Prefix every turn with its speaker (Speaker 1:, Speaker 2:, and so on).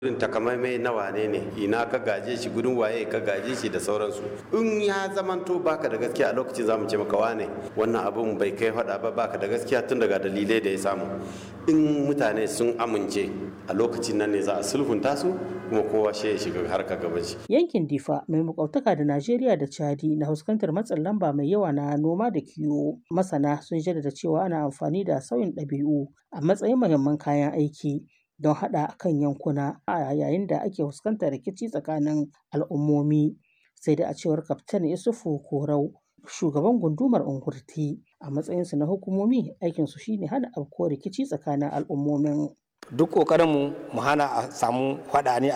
Speaker 1: irin takamaimai na wane ne ina ka gaje shi gudun waye ka gaje shi da sauransu in ya zamanto baka da gaskiya a lokacin zamu ce maka wane wannan abun bai kai hada ba baka da gaskiya tun daga dalilai da ya samu in mutane sun amince a lokacin nan ne za a sulhunta su kuma kowa shi ya shiga harka gaban shi
Speaker 2: Yankin Difa mai makwabtaka da Najeriya da Chadi na fuskantar matsin lamba mai yawa na noma da kiwo. Masana sun jaddada cewa ana amfani da sauyin ɗabi'u a matsayin muhimman kayan aiki don haɗa kan yankuna a yayin da ake fuskantar rikici tsakanin al'ummomi. Sai da a cewar Kaftan Isufu Korau, shugaban gundumar Ungurti a matsayinsu na hukumomi aikinsu shine hana afkuwar rikici tsakanin al'ummomin.
Speaker 3: duk ƙoƙarinmu mu hana a samu faɗa ne